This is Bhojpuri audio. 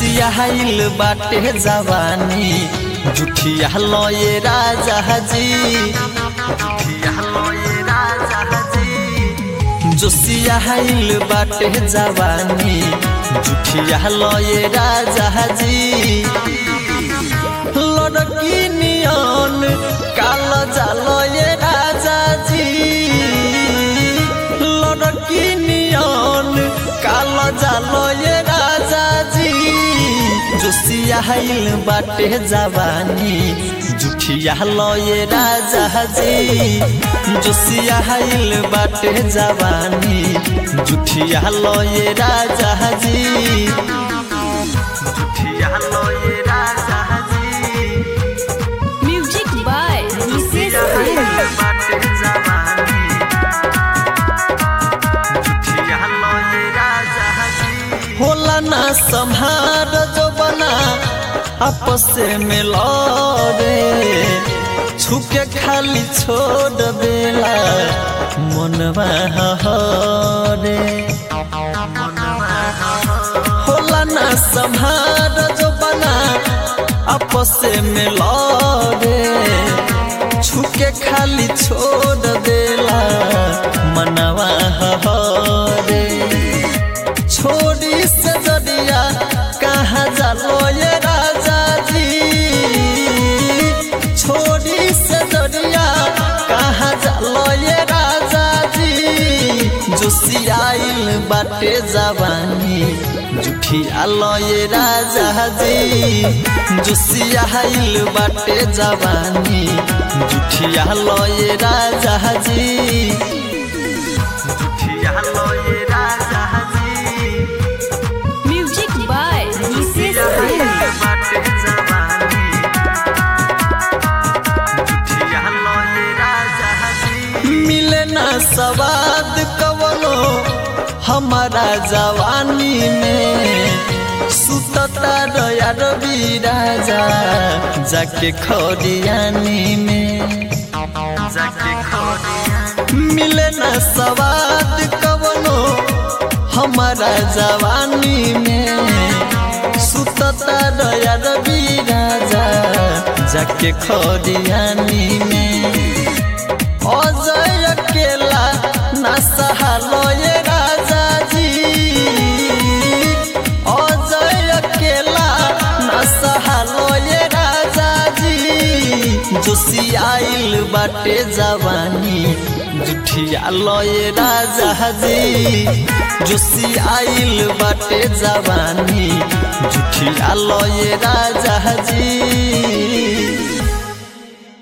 जोसियाइल बाटे जवानी जुठिया लये राजा जी जुठिया लये राजा जी जोसियाइल बाटे जवानी जुठिया लये राजा जी लड़की नियन काल जालये राजा जी लड़की नियन काल जालये राजा जी जोसियाइल बाटे जवानी जुठिया लये राजा जी जोसियाइल बाटे जवानी जुठिया लये राजा जी जुठिया लये राजा जी म्यूजिक बाय विशेष प्रेमी होला ना संहार जो बना आपस में लड़े छुके खाली छोड़ देला मनवा हरे होला ना संहार जो बना आपस में लड़े छुके खाली छोड़ देला मनवा हरे छोड़ी से जदिया कहाँ जालो ये राजा जी छोड़ी से जदिया कहाँ जालो ये राजा जी जोसियाइल बाटे जवानी जुठिया लये राजा जी जोसियाइल बाटे जवानी जुठिया लये राजा जी जुठिया लये राजा जी म्यूजिक बाय विशेष प्रेमी मिले ना सवाद कवनो हमारा जवानी में सुतता दया रवि राजा जाके खरियानी में जाके मिले ना सवाद कवनो हमारा जवानी में सुतता दया रवि राजा जाके खरियानी में अजय अकेला ना सहालो ये राजा जी अजय अकेला ना सहालो ये राजा जी जोसियाइल बाटे जवानी जुठिया लये राजा जी जोसियाइल बाटे जवानी जुठिया लये राजा जी